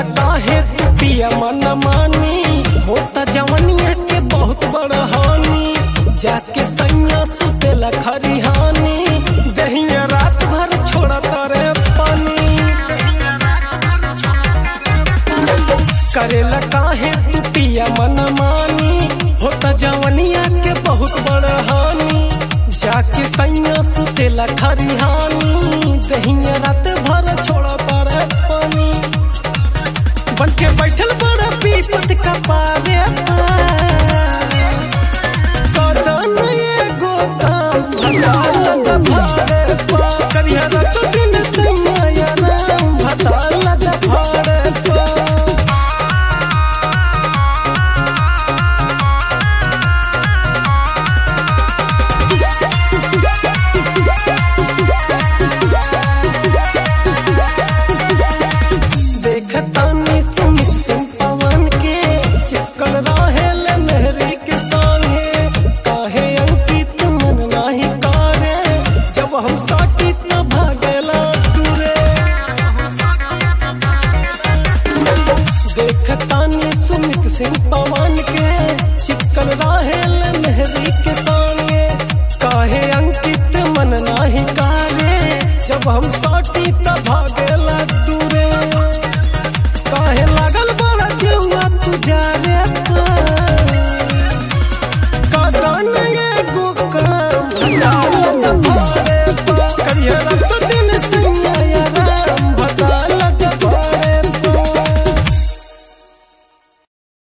काहे तू पिया मन मानी होता जवनिया के बहुत बड़ हानि जाके सैया सुतेला खरिहानी दहिया रात भर छोड़ा तारे पानी करेला काहे तू पिया मन मानी होता जवनिया के बहुत बड़ हानि जाके सैया सुतेला खरिहानी दहिया रात भर छोड़ा तारे पानी बन के बैठल बड़ा पीपत का पारे कदन एगो काम भटाल द भारे पा करिया रत दिन सैया या नाम भटाल द भारे पा देखतानी सुमित सिंह पवन के चिपकल रहेल मेहरी के संगे काहे अंकित मन नाही करे जब हम साटी त भागेला दूरे देखतानी सुमित सिंह पवन के चिपकल रहेल मेहरी के संगे काहे अंकित मन नाही करे जब हम